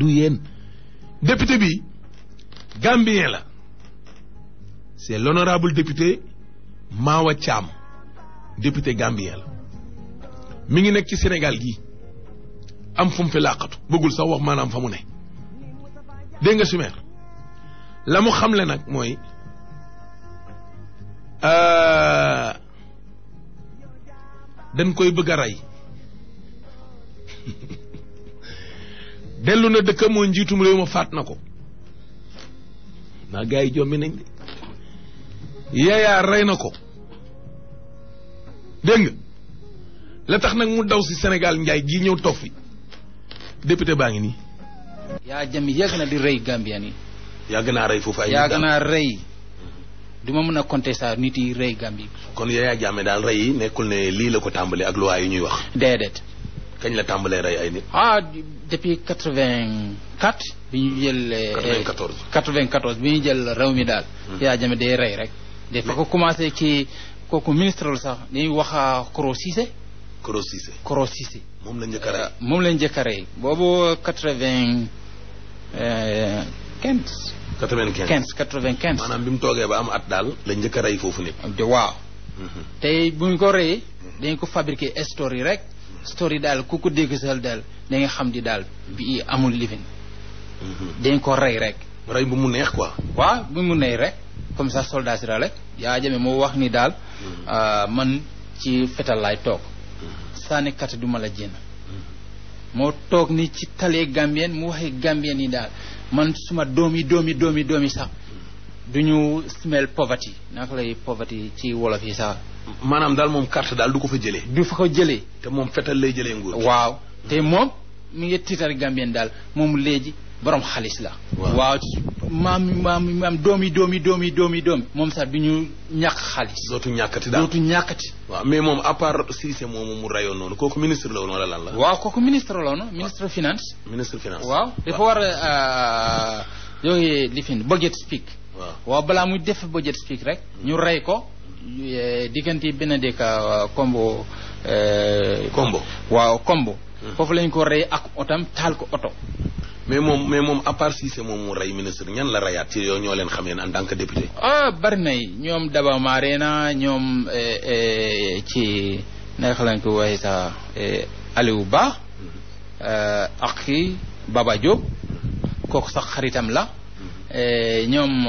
du yéen député bi gambien la c'est l'honorable député Mawa Thiam député gambien la mi ngi nekk ci Sénégal gii am fu mu fi làqatu bëggul sax wax maanaam fa mu ne dégg nga sumeer la mu xamle nag mooy dañ koy bëgg a rey dellu na dëkk moo njiitum réew ma faat na ko naa gars yi jombi nañ de yaayaa rey na ko dégg nga la tax nag mu daw si Sénégal njaay gii ñëw toog fi député baa ngi nii yaa jami yàgg na di rey Gambien yi yàgg naa rey foofu ay yàgg naa rey du ma mën a compter ça nit yi rey Gambie kon Yaya Jammeh daal rey yi nekkul ne lii la ko tàmbalee ak loi yi ñuy wax déedéet kañ la tàmbalee rey ay nit ah depuis quatre-vingt-quatre bi ñu jël 94 quatre-vingt-quatorze bi ñu jël réew mi daal Yaya Jammeh day rey rek dafa ko commencé ci kooku ministre la sax dañuy wax Koro Cissé Koro Cissé Koro Cissé moom la njëkk a rey moom lañ njëkk a rey boobu quatre-vingt quinze 95 quinze quatre-vingt-quinze maanaam bi mu toogee ba am at daal la njëkk a rey foofu nit waaw tey bu ñu ko reyee dañ ko fabriqué story rek story daal ku ko dégg sal daal da nga xam di daal bi amul living dañ ko rey rek rey bu mu neex quoi waaw bi mu ney rek comme ça soldat si rek yaa jame moo wax ni daal man ci fetal laay toog sànnikat du ma la jénn moo toog ni ci talee gambien mu waxee gambien yi daal man suma doom yi doom yi doom yi doom yi sax du ñu smell poverty naka lay poverty ci wolof yi sax maanaam daal moom carte daal du ko fa jëlee du fa ko jëlee te moom fetal lay jëlee nguur gi waaw te moom mi ngi tiitar gambien daal moom léegi borom xaalis la Waaw. waaw maam maam maam doom yi doom yi doom yi doom yi doom yi moom sax du ñu ñàkk xaalis dootu ñàkkati daal dootu ñàkkati waaw mais moom à part Cissé moomu mu rayoon noonu kooku ministre la woon wala lan la waaw kooku ministre la woon ministre finance ministre finance waaw dafa war a yooyu lifin budget speak waaw waaw balaa muy def budget speak rek ñu rey ko eh, diggante benn dëkk kombo eh, Kombo waaw kombo foofu lañ ko rey ak otam taal ko oto mais moom mais moom à part Cissé moom mu rey ministre ñan la rayaat ci yow ñoo leen xam yéen en tant que député ah bari na yi ñoom Daba Marena ñoom eh, eh, ci naka lañ ko waxee sax eh, Aliou Ba eh, ak kii Baba Diop kooku sax xaritam la eh, ñoom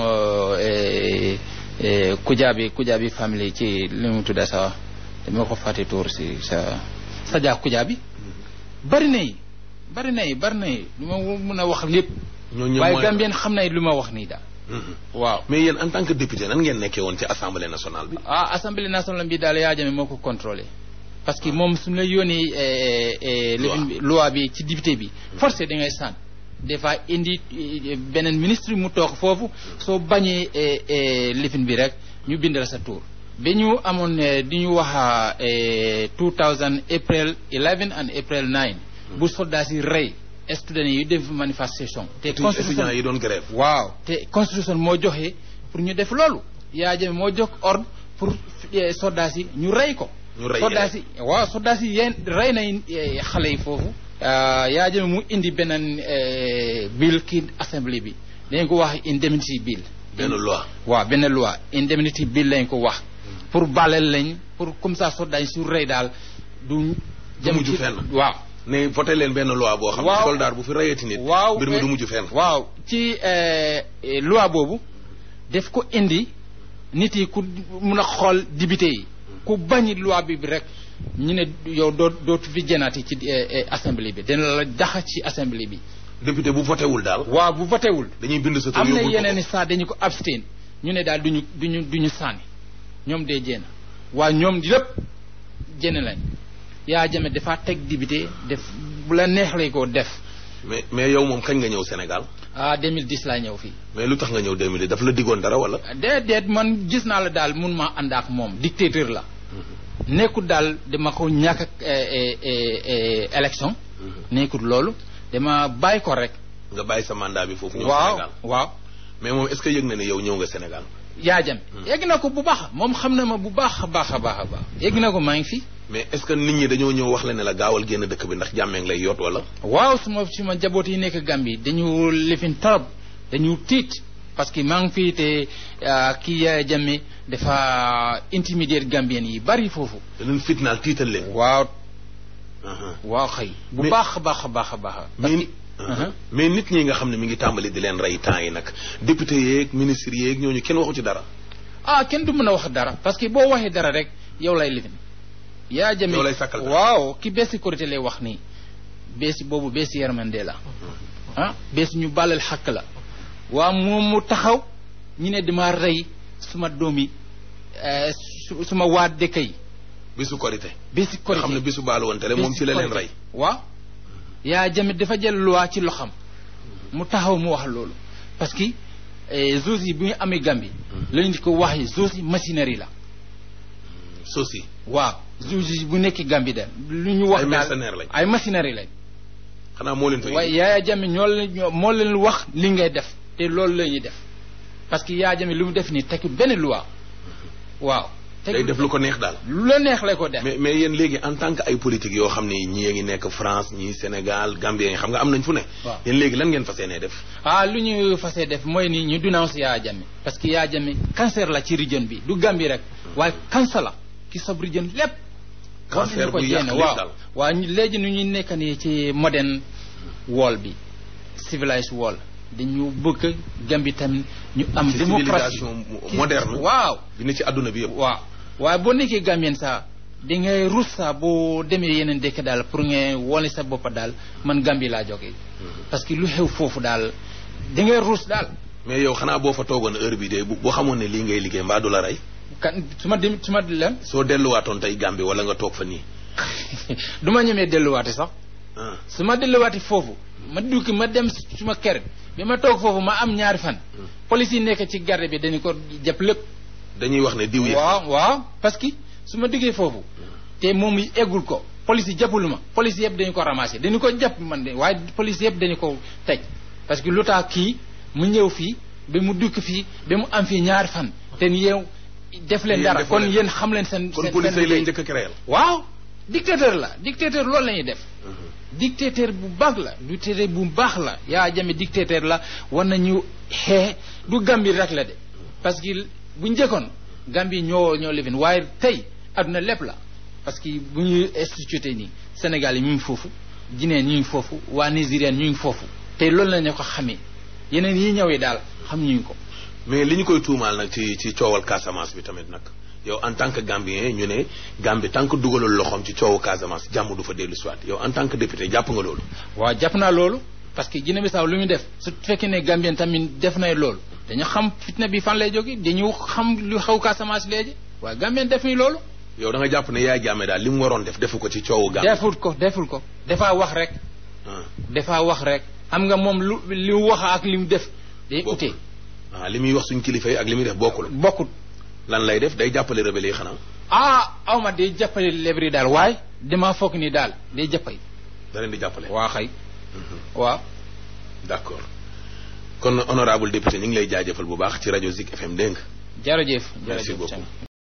eh, eh, Kujaabi Kujaabi family ci li mu tudda sax dama ko fàtte tuur si sa Sadia Kujaabi bari na yi bari na yi bari na yi lu ma mun a wax lépp ñoo ñëpp waaye mooy- Gambien xam na lu ma wax nii daal Mhm. waaw mais yéen en tant que député nan ngeen nekkee woon ci assemblée nationale bi ah assemblée nationale bi daal yaa jame moo ko contrôlé parce que moom suñu la yónnee eh, eh, Loi. lifin bi- loi bi ci député bi forcé da ngay sànn des fois indi eh, beneen ministre mu toog foofu soo bañee eh, eh, lifin bi rek ñu bindal sa tour ba ñu amoon eh, di ñu wax eh, 2000 April 11 and April 9 bu soldat si rey students yi def manifestation te étudiants yi doon grève waaw te constitution moo joxe pour ñu def loolu yaa jame moo jox ordre pour eh, soldats yi ñu rey ko ñu rey soldats yi waaw soldats yi yéen rey nañ eh, xale yi foofu ah, yaa jame mu indi beneen eh, bill ki assemblée bi dañ ko wax indemnity bill benn loi waaw benn loi indemnity bill lañ ko wax pour baleel lañ pour comme ça soldats yi su rey daal du Du mujj fenn. waaw ne voté leen benn loi boo xam ne Waaw. soldat bu fi rayati nit waaw mbir mi eh, du mujj fenn waaw ci eh, eh, loi boobu def ko indi nit yi ku mun a xool député yi ku bañi loi bi bi rek ñu ne yow doo dootu fi jënaati ci eh, eh, assemblée bi dina la daxa ci assemblée bi député bu voté wul daal waaw bu votewul dañuy bind sa tur am na yóbbul ko yeneen i ko. saa dañu ko abstain ñu ne daal duñu duñu duñu sànni ñoom dee jéena waa ñoom lépp jénn lañ yaa jame dafa teg député def bu la neex lay ko def mais mais yow moom kañ nga ñëw Sénégal ah 2010 laa ñëw fii mais lu tax nga ñëw 2000 daf la diggoon dara wala déedéet man gis naa la daal mun maa ànd ak moom dictateur la nekkul daal dama ko ñàkk ak eh, eh, eh, élection nekkul loolu dama bàyyi ko rek nga bàyyi sa mandat bi foofu ñëw waaw Sénégal waaw mais moom est-ce que yëg na ne yow ñëw nga Sénégal yaa jame yegg na ko bu baax moom xam na ma bu baax a baax a baax a baax yegg na ko maa ngi fi mais est-ce que nit ñi dañoo ñëw wax la ne la gaawal génn dëkk bi ndax jàmmee ngi lay yoot wala waaw suma suma jaboot yi nekk Gambie dañu lifin torop dañu tiit parce que maa ngi fii te kii Yaya Jammeh dafa intimider Gambien yi bari foofu daleen fitnaal tiital leen waaw aha waaw xëy bu Mais- baax a baax a baax a baax mais aha. mais nit ñi nga xam ne mi ngi tàmbali di leen rey temps yi nag député yeeg ministre yeeg ñooñu kenn waxu ci dara ah kenn du mën a wax dara parce que boo waxee dara rek yow lay lifin Yaya Jammeh Yow lay sàkkal dara. waaw ki bees sécurité lay wax nii bees boobu bees yermande la ah bees ñu bàllal xàq la waa moom mu taxaw ñu ne dama rey suma doom yi eh, su- suma waa dëkk yi bisu korité bési nga korité xam ne bisu baalu wante la moom ci la leen rey waaw yaa jamit dafa jël loi ci loxam mu taxaw mu wax loolu parce que zoos yi bu ñu amee Gambie lañu di ko wax yi zoos yi machinerie la sosi waaw zoos yi bu nekk Gambie de lu ñu wax Ay daal mercenaires lañ. ay machinerie lañ xanaa moo leen fa waaye indi yaaya jame ñoo leen ñoo moo leen wax li ngay def te loolu la ñuy def parce que yaaya jame lu mu def nii tekki benn loi waaw day def lu ko neex daal lu la neex la ko def mais mais yéen léegi en tant que ay politique yoo xam ne ñii a ngi nekk France ñii Sénégal Gambie yi xam nga am nañ fu ne Waaw. yéen léegi lan ngeen fas yéenee def ah lu ñu fasee def mooy ni ñu dénonce Yaya Jammeh parce que Yaya Jammeh cancer la ci région bi du Gambie rek waaye cancer la ki sob région lépp war Cancer nañu ko bu yàq jéem lépp waaw daal. waaw ñu- léegi nu ñuy nekk nii ci modern world bi civilized world dañu bëgg Gambie tamit ñu am ci démocratie civilisation mo- moderne waaw bi ne ci àdduna bi yëpp waaw waaye boo nekkee Gambien sax di ngay rus sax boo demee yeneen dëkk daal pour nga wone sa bopp daal man Gambie laa jógee parce que lu xew foofu daal di ngay rus daal mais yow xanaa boo fa toogoon heure bi de bu boo xamoon ne lii ngay liggéey mbaa du la rey kan su ma dem su ma lan soo delluwaatoon tey Gambie wala nga toog fa nii du ma ñemee delluwaate sax ah su ma delluwaate foofu ma dukki ma dem suma kër bi ma toog foofu ma am ñaari fan police yi nekk ci garde bi dañu ko jàpp lépp dañuy wax ne diw yi waaw waaw parce que su ma diggee foofu te moom yi eggul ko police yi jàppulu ma police yëpp dañu ko ramassé dañu ko jàpp man de waaye police yëpp dañu ko tëj parce que lu tax kii mu ñëw fii ba mu dukk fii ba mu am fii ñaari fan te yow def leen Yéen dara defoo kon leen. yéen xam leen seen kon seen police seen yi lay liggéey. njëkk a créer waaw dictateur la dictateur loolu la ñuy def dictateur bu baax la dictateur bu baax la yaa jame dictateur la war nañu xee du Gambie rek la de parce que bu njëkkoon Gambie ñoo ñoo lifin waaye tey adduna lépp la parce que bu ñuy instituté nii Sénégal yi ñu ngi foofu Guinée ñu ngi foofu waa Nigérian ñu ngi foofu tey loolu la ñu ko xamee yeneen yi ñëwee daal xam ñu ko mais li ñu koy tuumaal nag ci ci coowal Casamance bi tamit nag yow en tant que Gambien ñu ne Gambie tant que dugalul loxoom ci coowu Casamance jàmm du fa dellu soit yow en tant que député jàpp nga loolu waaw jàpp naa loolu parce que Guinée Bissau lu muy def su fekkee ne Gambien tamit def na loolu dañu xam fitna bi fan lay jóge dañu xam lu xaw Casamance léegi waaye Gambien def ni loolu yow da nga jàpp ne yaay jàmme daal li mu waroon def defu ko ci coowu Gambie deful ko deful ko dafa wax rek ah dafa wax rek xam nga moom lu li mu wax ak li mu def day Bokkul. ute ah li muy wax suñ kilifa yi ak li muy def bokkul bokkut lan lay def day jàppale rebelle yi xanaa ah awma day jàppale lebri daal waaye dama foog ni daal day jàppale da leen di jàppale waa xëy waaw d'accord kon honorable député ñu ngi lay jaajëfal bu baax ci rajo Zik FM dégg nga jërëjëf Merci jërëjëf beaucoup. Thiam.